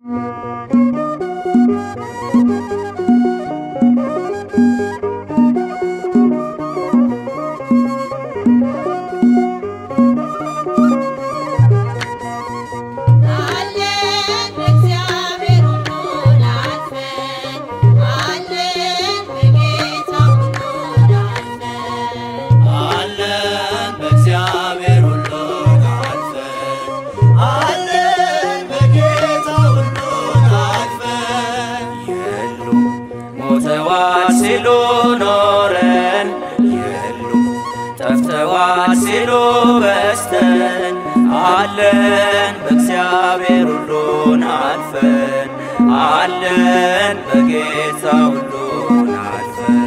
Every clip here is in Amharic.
አለን በእግዚአብሔር ሁሉን አልፈን አለን በጌታ ሁሉን አልፈን አለን በእግዚአብሔር ሁሉን አልፈን አለን በጌታ ሁሉን አልፈን የሉም ሞተዋል ሲሉ ኖረን የሉም ጠፍተዋል ሲሉ በስተን አለን በእግዚአብሔር ሁሉን አልፈን አለን በጌታ ሁሉን አልፈን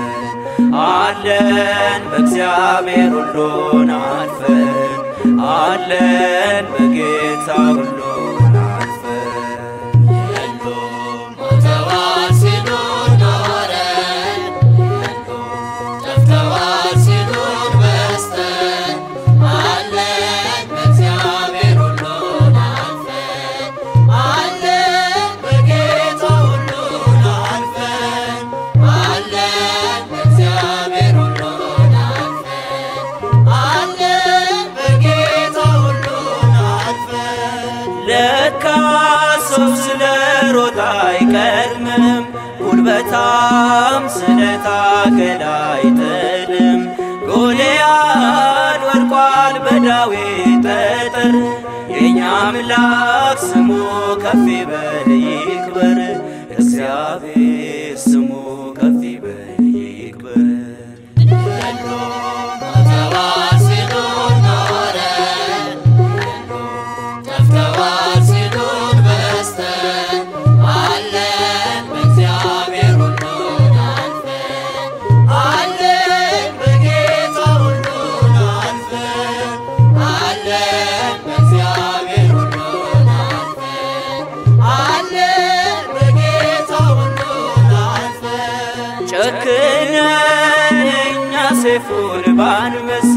አለን በእግዚአብሔር ሁሉን አልፈን አለን በጌታ ሁሉን አልፈን የሉም ሞተዋል ሲሉ ኖረን ጠፍተዋል ሲሉን በስተን አለን በእግዚአብሔር ሁሉን አልፈን አለን በጌታ ሁሉን አልፈን አለን በእግዚአብሔር ሁሉን አልፈን አለን በጌታ ሁሉን አልፈን ለካ ሰው ስለ ሮጣ አይቀድምም ጉልበታም ስለታገለ አይጥልም ጎልያድ ወድቋል በዳዊት ጠጠር የእኛ አምላክ ስሙ ከፍ ይበል ይክበር እግዚአብሔር ስሙ ከፍ ይበል ይክበር ሞተዋል ሲሉ ኖረን ጠፍተዋል ሲሉን በስተን አለን በእግዚአብሔር ሁሉን አልፈን አለን በጌታ ሁሉን አልፈን አለን በእግዚአብሔር ሁሉን አልፈን አለን በጌታ ሁሉን አልፈን ጨክነን እኛ ሰይፉን ባንመስ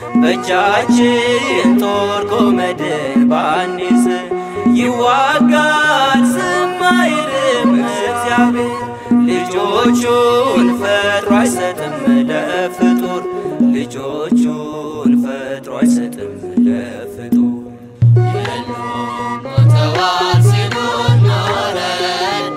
በእጃችን ጦር ጎመድን ባንይዝ ይዋጋል ዝም አይልም እግዚአብሔር ልጆቹን ፈጥሮ አይሰጥም ለፍጡር ልጆቹን ፈጥሮ አይሰጥም ለፍጡር ሞተዋል ሲሉን ኖረን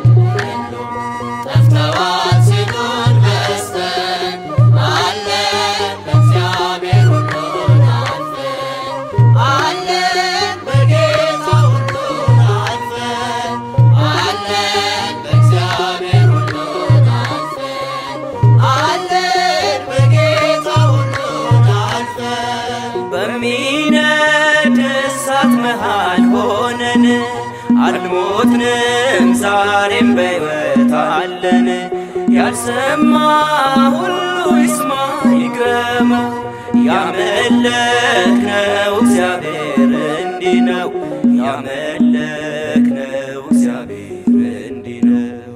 ጠፍተዋል ሲሉን በስተን አለን በእግዚአብሔር ሁሉን አልፈን አለን በጌታ ሁሉን አልፈን አለን በእግዚአብሔር ሁሉን አልፈን አለን በጌታ ሁሉን አልፈን በሚነድ እሳት መሃል ሆነን አልሞትንም ዛሬም በሕይወት አለን ያልሰማ ሁሉ ይስማ ይግረመው ያመለክነው እግዚአብሔር እንዲህ ነው ያመለክነው እግዚአብሔር እንዲህ ነው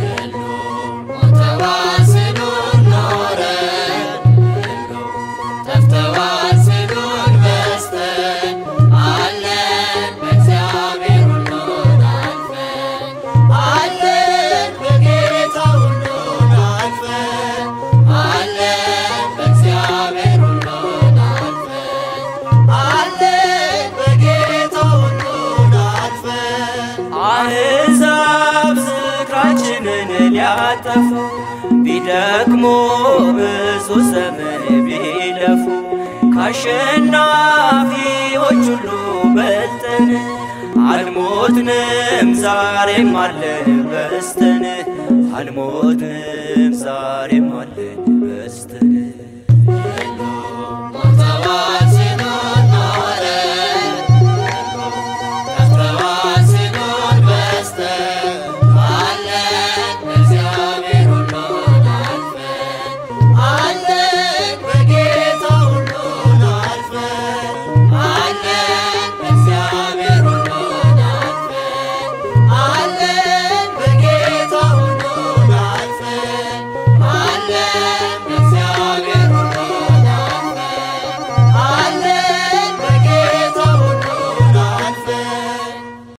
ሞተዋል ሲሉን ኖረን ጠፍተዋል ሲሉን በስተን አለን በእግዚአብሔር ሁሉን አልፈን አለን በጌታ ሁሉን አልፈን አለን በእግዚአብሔር ሁሉን አልፈን አለን በጌታ ሁሉን አልፈን አሕዛብ ዝክራችንን ሊያጠፉ ቢደክሙ ብዙ ዘመን ቢለፉ ከአሸናፊዎች ሁሉ በልጠን አልሞትንም ዛሬም አለን በስተን አልሞትንም ዛሬም አለን በስተን